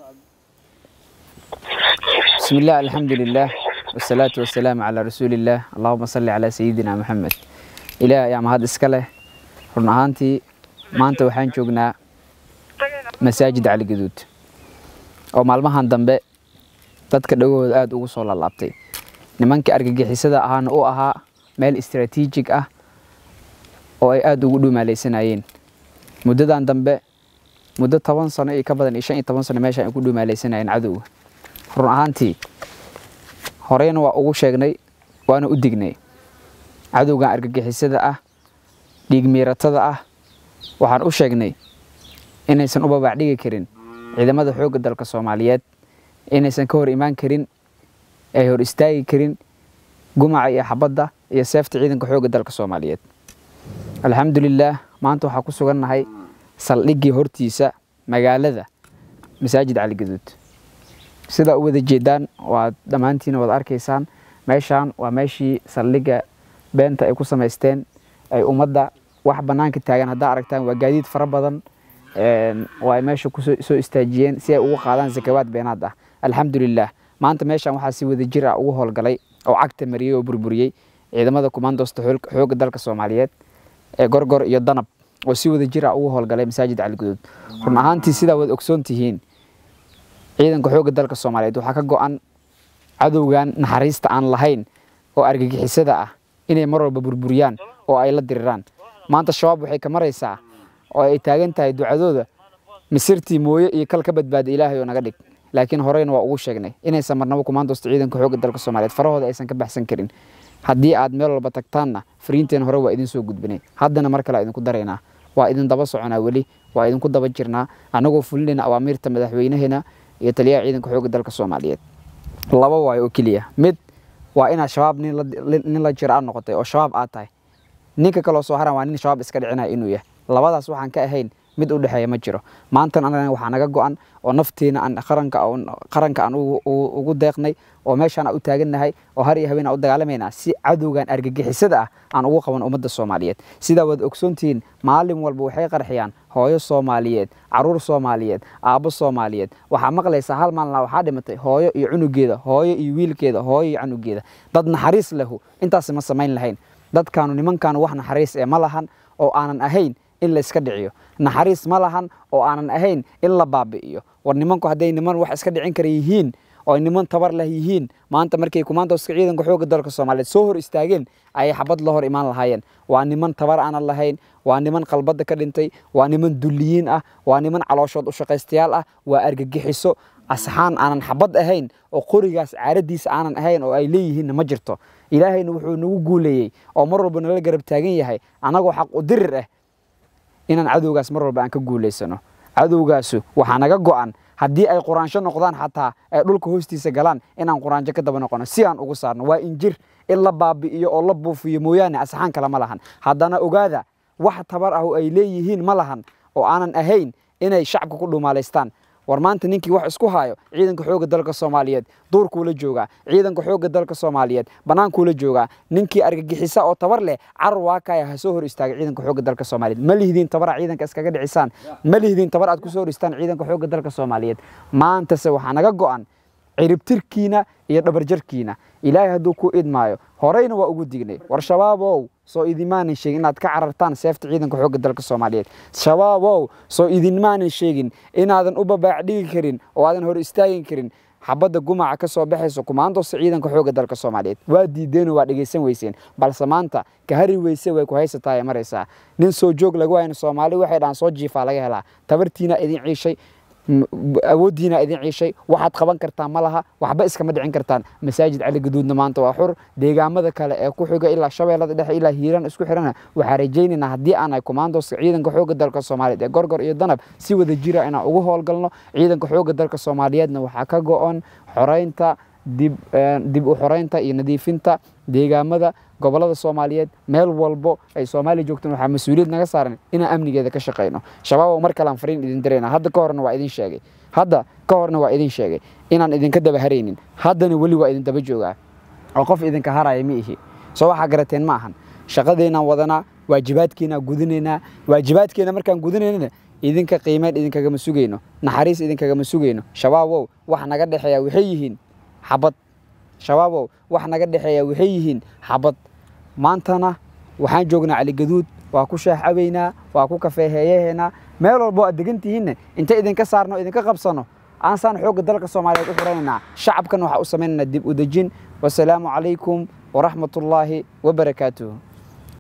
بسم الله الحمد لله والصلاة والسلام على رسول الله اللهم صل على سيدنا محمد إله يا mahad iska leh run ahaantii maanta waxaan joognaa masaajid cali gaduud oo maalmahan dambe dadka dhagahooda aada ugu soo laalaabtay nimankii argagixisada ahaana u ahaa meel istaraatiijig ah oo ay aada ugu dhumaalaysanayeen muddadan dambe muddo toban sano iyo ka badan iyo shan iyo toban sano meesha ay ku dhumaalaysanayeen cadowga run ahaantii horeyna waa ugu sheegnay waana u dignay cadowgan argagixisada ah dhiigmiiratada ah waxaan u sheegnay inaysan u babaacdhigi karin ciidamada xoogga dalka soomaaliyeed inaysan ka hor imaan karin ay hor istaagi karin gumaca iyo xabadda iyo seefta ciidanka xoogga dalka soomaaliyeed alxamdulilaah maanta waxaa ku sugannahay saldhiggii hortiisa magaalada masaajid cali gaduud sidaa u wada jeedaan waad dhammaantiina wada arkaysaan meeshaan waa meeshii saldhigga beenta ay ku samaysteen ay ummadda wax bannaanka taagan haddaa aragtaan waa gaadiid fara badan oo ay meesha kusoo soo istaajiyeen si ay ugu qaadaan zakawaad beenaad ah alxamdulilaah maanta meeshaan waxaa si wada jir ah ugu howlgalay oo cagta mariyey oo burburiyey ciidamada kumaandoosta xoogga dalka soomaaliyeed ee gorgor iyo danab oo si wada jir ah ugu howlgalay masaajid caligaduud run ahaantii sidaa waad ogsoon tihiin ciidanka xoogga dalka soomaaliyeed waxaa ka go-an cadowgan naxariista aan lahayn oo argagixisada ah inay mar walba burburiyaan oo ay la diriraan maanta shabaab waxay ka maraysaa oo ay taagan tahay ducadooda misirtii mooye iyo kal ka badbaada ilaahay oo naga dhig laakiin horeyna waa ugu sheegnay inaysan marnabo kumaandoosta ciidanka xoogga dalka soomaaliyeed farahooda aysan ka baxsan karin haddii aad meel walba tagtaanna fariinteen hore waa idin soo gudbinay haddana mar kale idinku daraynaa waa idin daba soconaa weli waa idinku daba jirnaa annagoo fulinayna awaamiirta madaxweynaheena iyo taliyaha ciidanka xoogga dalka soomaaliyeed laba waayo oo keliya mid waa inaad shabaab nin la jira aad noqotay oo shabaab aad tahay ninka kaloo soo haran waa nin shabaab iska dhicinaya inuu yahay labadaas waxaan ka ahayn mid u dhexeeya ma jiro maantan anagana waxaa naga go-an oo naftiina aan qaranka qaranka aan ugu deeqnay oo meeshaan aan u taagannahay oo har iyo habeen aan u dagaalamaynaa si cadowgan argagixisada ah aan ugu qaban ummadda soomaaliyeed sidaa waad ogsoontihiin maalin walba waxay qarxiyaan hooyo soomaaliyeed caruur soomaaliyeed aabbo soomaaliyeed waxaa maqlaysaa hal maalina waxaa dhimatay hooyo iyo cunugeeda hooyo iyo wiilkeeda hooyo iyo canugeeda dad naxariis lahu intaas ma samayn lahayn dadkaanu nimankaanu wax naxariis ee ma lahan oo aanan ahayn in la iska dhiciyo naxariis ma lahan oo aanan ahayn in la baabi'iyo war nimanku hadday niman wax iska dhicin kara yihiin oo niman tabar leh yihiin maanta markay kumaandooska ciidanka xoogga dalka soomaaliyeed soo hor istaageen ayay xabad la hor imaan lahaayeen waa niman tabar aanan lahayn waa niman qalbadda ka dhintay waa niman dulliyiin ah waa niman calooshood u shaqaystayaal ah waa argagixiso asxaan aanan xabad ahayn oo qorigaas caaradiisa aanan ahayn oo ay leeyihiinna ma jirto ilaahayna wuxuu nagu guuleeyey oo mar walba nala garab taagan yahay annagoo xaq u dirir ah inaan cadowgaas mar walba aan ka guulaysano cadowgaasu waxaa naga go-an haddii ay quraansho noqdaan xataa ay dhulka hoostiisa galaan inaan quraanjo ka daba noqono si aan ugu saarno waa injir in la baabi'iyo oo la buufiyo mooyaane asxaan kale ma lahan haddana ogaada wax tabar ah oo ay leeyihiin ma lahan oo aanan ahayn inay shacabka ku dhuumaalaystaan war maanta ninkii wax isku haayo ciidanka xoogga dalka soomaaliyeed duurkuula joogaa ciidanka xoogga dalka soomaaliyeed bannaankuula joogaa ninkii argagixisa oo tabar leh carar waakaya ha soo hor istaaga ciidanka xoogga dalka soomaaliyeed ma lihdin tabara ciidanka iskaga dhicisaan ma lihdin tabar aad ku soo hor istaan ciidanka xoogga dalka soomaaliyeed maantase waxaa naga go-an ciribtirkiina iyo dhabarjarkiina ilaahay hadduu ku idmaayo horeyna waa ugu dignay war shabaabow soo idinmaanan sheegin inaad ka carartaan seefta ciidanka xoogga dalka soomaaliyeed shabaabow soo idinmaanan sheegin inaadan u babaacdhigi karin oo aadan hor istaagin karin xabadda gumaca ka soo baxayso kumaandoosta ciidanka xoogga dalka soomaaliyeed waa diideenoo waa dhegaysan weyseen balse maanta ka hari weyse way ku haysataa ee maraysaa nin soo joog lagu hayna soomaali waxay dhahaan soo jiifaa laga helaa tabartiina idin ciishay awooddiina idin ciishay waxaad qaban kartaan ma laha waxba iskama dhicin kartaan masaajid cali gaduudna maanta waa xur deegaamada kale ee ku xiga ilaa shabeellada dhexe ilaa hiiraan isku xirana waxaa rajaynaynaa haddii aanay kumaandooska ciidanka xoogga dalka soomaaliyeed ee gorgor iyo danab si wada jira inaan ugu howlgalno ciidanka xoogga dalka soomaaliyeedna waxaa ka go-on xoreynta dib dib u xoreynta iyo nadiifinta deegaamada gobolada soomaaliyeed meel walbo ay soomaaliya joogtaan waxaa mas-uuliyad naga saaran inaan amnigeeda ka shaqayno shabaab mar kalean fariin idin dirayna hadda ka horna waa idin sheegay hadda ka horna waa idin sheegay inaan idinka daba haraynin haddana weli waa idin daba joogaa oo qof idinka haraya ma ihi soo waxaa garateen ma ahan shaqadeennaan wadanaa waajibaadkeenaa gudinaynaa waajibaadkeena markaan gudinaynana idinka qiimeyn idinkagama sugayno naxariis idinkagama sugayno shabaabow wax naga dhexeeya waxay yihiin xabad shabaabow wax naga dhexeeya waxay yihiin xabad maantana waxaan joognaa caligaduud waa ku sheex cabaynaa waa ku kafeeheeyaheynaa meel walbo aad degan tihiinna inta idinka saarno idinka qabsano aansaan xoogga dalka soomaaliyeed u xuraynaynaa shacabkan waxaa u samaynaynaa dib u dejin wasalaamu calaykum waraxmatullaahi wabarakaatuhu